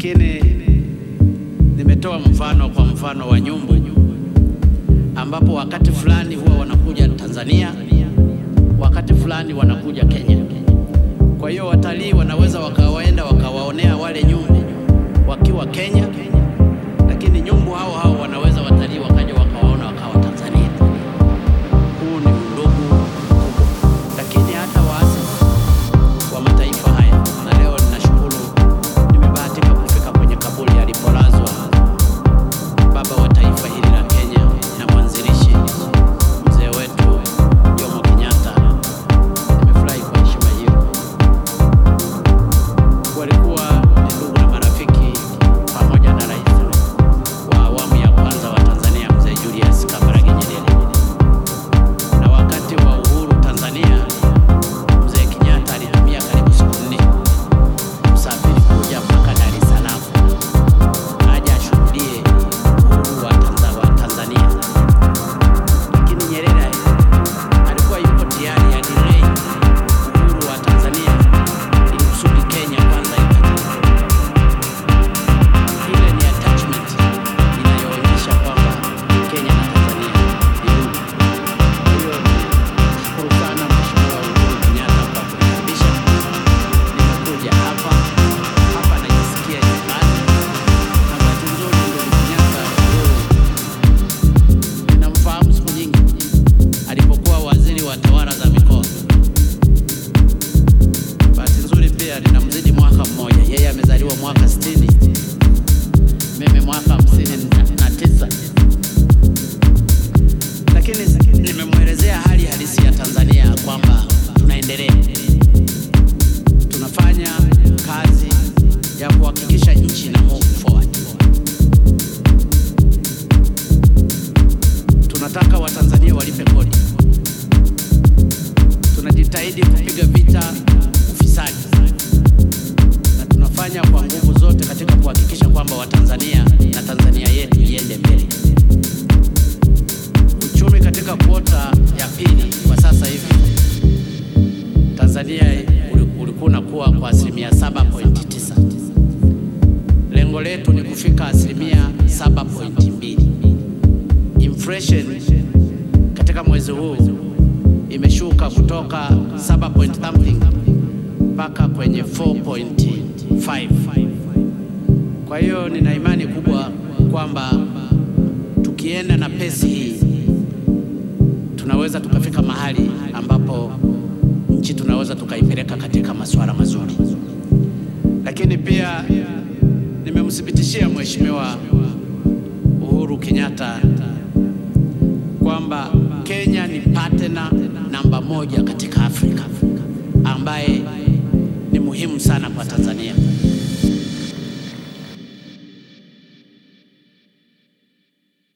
lakini nimetoa mfano kwa mfano wa nyumbu ambapo wakati fulani huwa wanakuja Tanzania, wakati fulani wanakuja Kenya. Kwa hiyo watalii wanaweza wakawaenda wakawaonea wale nyumbu wakiwa Kenya, lakini nyumbu hao hao wanaweza watalii wakaja wakawaona wakawa Tanzania. Huu ni undugu, lakini hata waasisi wa mataifa haya, na leo ninashukuru nimebahatika kufika kwenye kaburi alipolazwa baba wa taifa hili la Kenya na mwanzilishi mzee wetu Jomo Kenyatta. Nimefurahi kwa heshima hiyo. Walikuwa ni ndugu na marafiki pamoja na rais wa awamu ya kwanza wa Tanzania mzee Julius Kambarage Nyerere, na wakati wa uhuru Tanzania mzee Kenyatta alitumia karibu siku nne kusafiri kuja mpaka Dar es Salaam aje ashuhudie uhuru wa Tanza- wa Tanzania, lakini Nyerere alikuwa yuko tayari adelay uhuru wa Tanzania ili kusudi Kenya kwanza ipate. Ile ni attachment inayoonyesha kwamba Kenya na Tanzania ni ndugu. Kwa hiyo shukuru sana Mheshimiwa Uhuru Kenyatta kwa kunikaribisha. Nimekuja hapa hapa, najisikia nyumbani na bahati nzuri ndugu Kenyatta Uhuru ninamfahamu siku nyingi alipokuwa waziri wa tawala za mikoa. Bahati nzuri pia ninamzidi mwaka mmoja, yeye amezaliwa mwaka 60 mimi mwaka hamsini na tisa, lakini nimemwelezea hali halisi ya Tanzania kwamba tunaendelea, tunafanya kazi ya kuhakikisha nchi ina move forward. Tunataka Watanzania walipe kodi, tunajitahidi kupiga vita ufisadi na tunafanya kwa nguvu zote katika kuhakikisha kwamba Watanzania na Tanzania yetu iende mbele. Uchumi katika kuota ya pili kwa sasa hivi Tanzania uli- ulikuwa unakuwa kwa asilimia 7.9. Lengo letu ni kufika asilimia 7.2. Inflation katika mwezi huu imeshuka kutoka 7 point something mpaka kwenye 4.5. Kwa hiyo nina imani kubwa kwamba tukienda na pesi hii tunaweza tukafika mahali ambapo nchi tunaweza tukaipeleka katika masuala mazuri, lakini pia nimemthibitishia Mheshimiwa Uhuru Kenyatta kwamba Kenya ni partner namba moja katika Afrika ambaye ni muhimu sana kwa Tanzania.